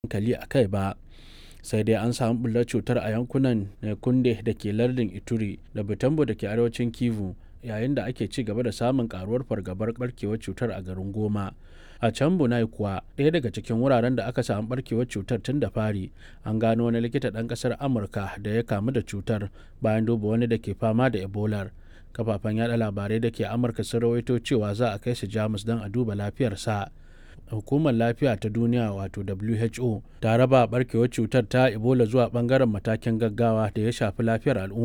hankali a kai ba sai dai an samu bullar cutar a yankunan kunde da ke lardin ituri da butembo da ke arewacin kivu yayin da ake ci gaba da samun karuwar fargabar barkewar cutar a garin goma a can bunai kuwa ɗaya daga cikin wuraren da aka samu barkewar cutar tun da fari an gano wani likita ɗan ƙasar amurka da ya kamu da cutar bayan duba wani da ke fama da ebolar kafafen yada labarai da ke amurka sun rawaito cewa za a kai shi jamus don a duba lafiyarsa hukumar lafiya ta duniya wato who ta raba barkewar cutar ta ebola zuwa bangaren matakin gaggawa da ya shafi lafiyar al'umma